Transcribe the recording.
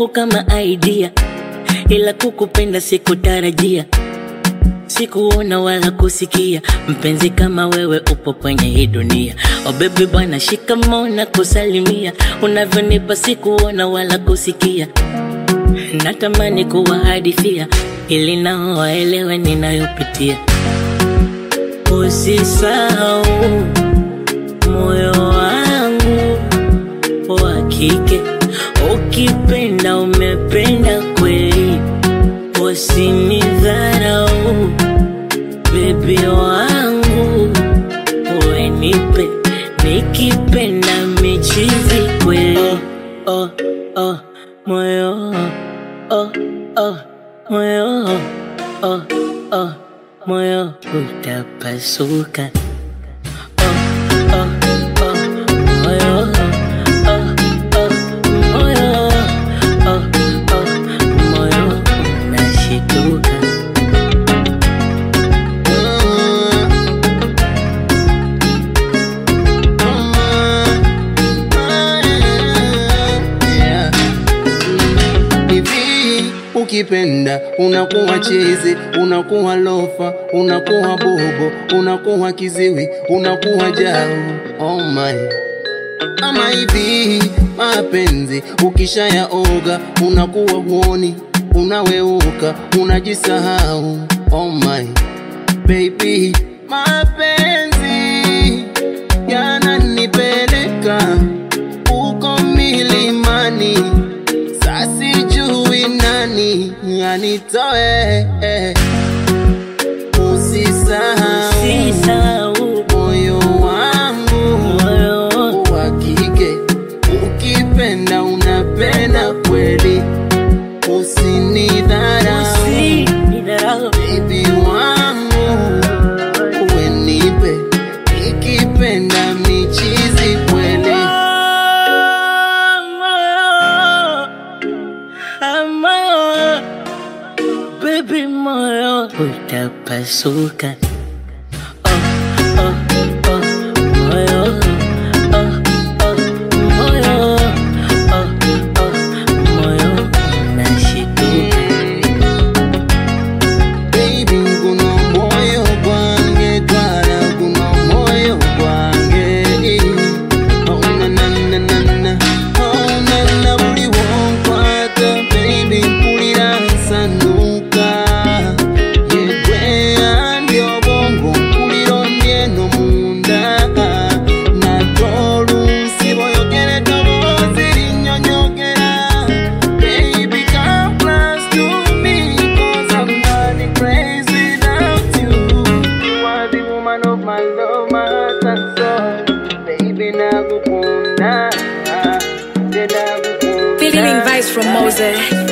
yangu kama idea, ila kukupenda sikutarajia, sikuona wala kusikia mpenzi kama wewe upo kwenye hii dunia. Oh baby bwana, shikamoo na kusalimia, unavyonipa sikuona wala kusikia, natamani kuwahadithia ili nao waelewe ninayopitia. Usisahau moyo wangu wa kike, ukipenda umependa kweli, usinidharau bebi wangu, wenipe nikipenda michizi kweli. Oh, oh, moyo oh, oh, moyo oh, oh, moyo utapasuka. Oh, oh, oh, moyo oh, oh, moyo oh, oh, moyo unashituka. Yeah. Hivi ukipenda unakuwa chizi, unakuwa lofa, unakuwa bobo, unakuwa kiziwi, unakuwa jau. Oh my. Ama hivi mapenzi ukishayaoga unakuwa huoni, unaweuka, unajisahau. Oh my baby, mapenzi yananipeleka uko milimani, sasijui nani anitoe. Usisahau Sisahau moyo wangu moyo wa kike, ukipenda unapenda kweli, usinidharau usinidharau baby wangu, wenipe ikipenda michizi kweli. moyo, baby moyo utapasuka. Oh, oh, oh, moyo, oh, oh, moyo, oh, oh, moyo unashituka. Baby, guno moyo gwange twala guno moyo gwange Oh na na na na na Oh na na buli wonkwata Baby mpulira nsanuka Yegwe andi obwongo mpulira ondi eno munda Nate oluusi boyogera eddoboozi linnyonnyogera Baby, come close to me, 'cause I'm running crazy without you. You are the woman of my love, my heart and soul. Baby, nakukunda, nakukunda. Feeling vibes from Mose.